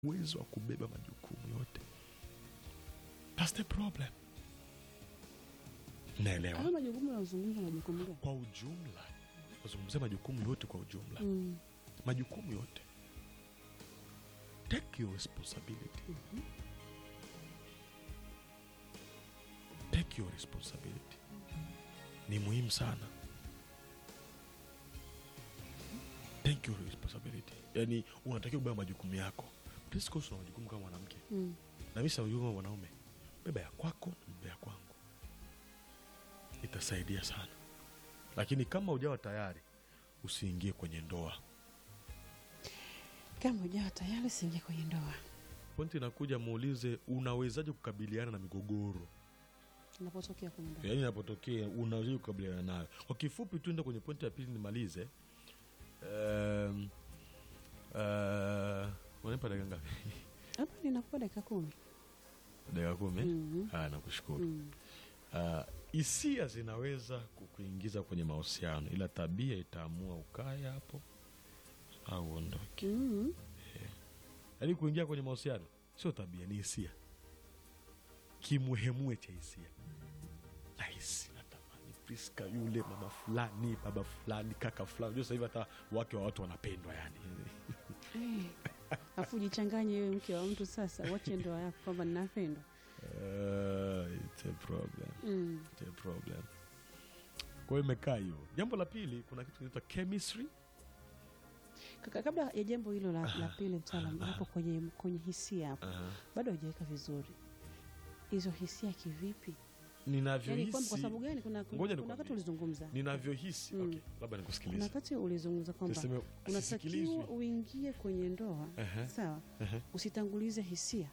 uwezo wa kubeba majukumu yote. That's the problem. Naelewa Kama majukumu yanazungumza majukumu gani? kwa ujumla, kuzungumzia majukumu yote kwa ujumla, Mm. majukumu yote, take your responsibility, take your responsibility. Ni muhimu sana, take your responsibility. Yani unatakiwa kubeba majukumu yako. Please, una majukumu kama mwanamke Mm. na mimi sina majukumu kama mwanaume. Beba ya kwako na beba ya kwangu, itasaidia sana. Lakini kama ujawa tayari, usiingie kwenye ndoa. Kama ujawa tayari siingia kwenye ndoa. Pointi inakuja, muulize unawezaje kukabiliana na migogoro, Inapotokea kwenye ndoa. yaani inapotokea unawezaje kukabiliana nayo. Kwa kifupi, tuende kwenye pointi ya pili nimalize. Um, uh, unanipa dakika ngapi? Hapa ninakupa dakika kumi. dakika kumi? Mhm. Haya, nakushukuru. Mm. Ah, hisia zinaweza kukuingiza kwenye mahusiano, ila tabia itaamua ukae hapo au uondoke. Mm. Yaani kuingia kwenye mahusiano sio tabia, ni hisia, kimuhemue cha hisia. Nahisi natamani Priska yule mama fulani, baba fulani, kaka fulani. Unajua sasa hivi hata wake wa watu wanapendwa yani. Eh. Afu jichanganye wewe mke wa mtu sasa, wache ndoa yako kwamba ninapendwa. Uh, it's a problem. Mm. It's a problem. Kwa hiyo imekaa hiyo. Jambo la pili, kuna kitu kinaitwa chemistry. Kaka, kabla ya jambo hilo la, la pili mtaalam, hapo kwenye kwenye hisia hapo Aha. bado hujaweka vizuri hizo hisia kivipi? Yani Ninavyohisi kwamba kwa sababu gani? Kuna kuna, Ngoja kuna nikwambie. wakati ulizungumza, ninavyohisi Mm. okay, labda kuna nikusikilize. wakati ulizungumza kwamba Tuseme sisikilizwi. unatakiwa uingie kwenye ndoa Aha. sawa, Aha. usitangulize hisia.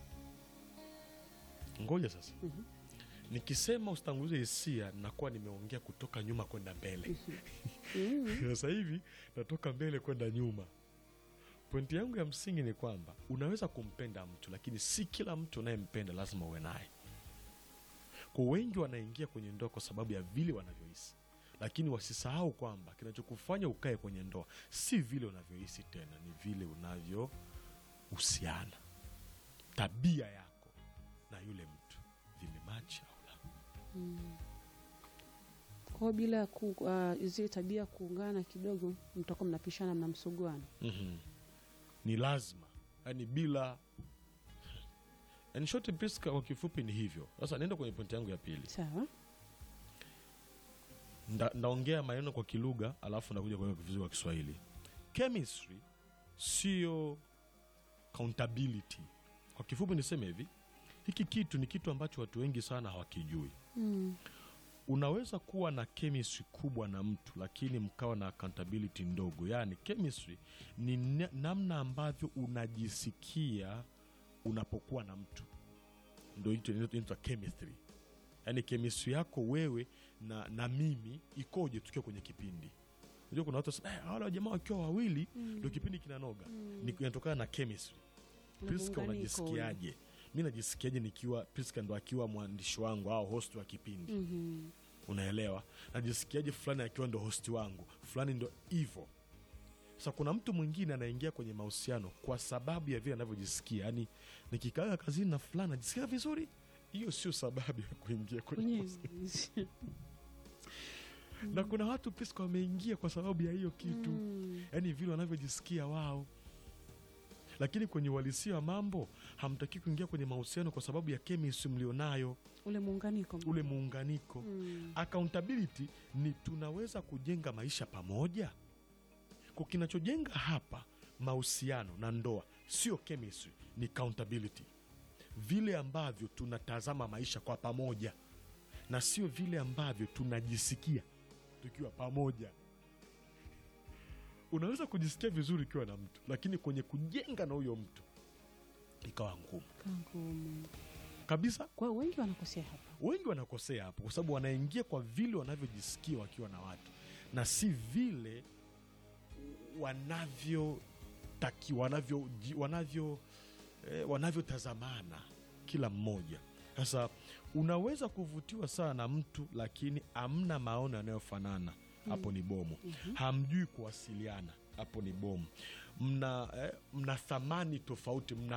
Ngoja sasa, Mhm. nikisema usitangulize hisia, nakuwa nimeongea kutoka nyuma kwenda mbele. Mm. Sasa hivi natoka mbele kwenda nyuma. Pointi yangu ya msingi ni kwamba unaweza kumpenda mtu, lakini si kila mtu unayempenda lazima uwe naye. Kwa wengi wanaingia kwenye ndoa kwa sababu ya vile wanavyohisi, lakini wasisahau kwamba kinachokufanya ukae kwenye ndoa si vile unavyohisi tena, ni vile unavyohusiana, tabia yako na yule mtu vimemachi au la. Kwa hiyo bila ku, uh, zile tabia kuungana kidogo, mtakuwa mnapishana, mnamsuguana. Mhm. ni lazima yani bila yani short Priska, kwa kifupi ni hivyo sasa naenda kwenye pointi yangu ya pili Sawa. Nda, ndaongea maneno kwa kilugha alafu nakuja kwenye vizuri kwa kiswahili chemistry sio accountability kwa kifupi niseme hivi hiki kitu ni kitu ambacho watu wengi sana hawakijui Mm. unaweza kuwa na chemistry kubwa na mtu lakini mkawa na accountability ndogo yaani chemistry ni na- namna ambavyo unajisikia unapokuwa na mtu ndo hicho inaitwa chemistry yaani chemistry yako wewe na, na mimi ikoje tukiwa kwenye kipindi unajua kuna watu wanasema, "Eh, wale wajamaa wakiwa wawili ndo kipindi kinanoga Ni- inatokana na chemistry Priska Muunganiko unajisikiaje mi najisikiaje nikiwa Priska ndo akiwa mwandishi wangu au host wa kipindi Mhm. unaelewa najisikiaje fulani akiwa ndo hosti wangu fulani ndo hivo sasa kuna mtu mwingine anaingia kwenye mahusiano kwa sababu ya vile anavyojisikia yaani nikikaaga kazini na fulani najisikia vizuri hiyo sio sababu ya kuingia kwenye Kwenye mahusiano. na kuna watu Priska wameingia kwa sababu ya hiyo kitu Mm. yaani vile wanavyojisikia wao lakini kwenye uhalisia wa mambo hamtaki kuingia kwenye mahusiano kwa sababu ya chemistry mlionayo ule muunganiko ule muunganiko Mm. accountability ni tunaweza kujenga maisha pamoja kwa kinachojenga hapa mahusiano na ndoa sio chemistry ni accountability vile ambavyo tunatazama maisha kwa pamoja na sio vile ambavyo tunajisikia tukiwa pamoja unaweza kujisikia vizuri ukiwa na mtu lakini kwenye kujenga na huyo mtu ikawa ngumu Kangumu. kabisa Kwa hiyo wengi wanakosea hapa. wengi wanakosea hapo kwa sababu wanaingia kwa vile wanavyojisikia wakiwa na watu na si vile wanavyotaki wanavyo wanavyo eh, wanavyotazamana kila mmoja sasa unaweza kuvutiwa sana na mtu lakini amna maono yanayofanana hapo ni bomu hamjui kuwasiliana hapo ni bomu mna, eh, mna thamani tofauti mna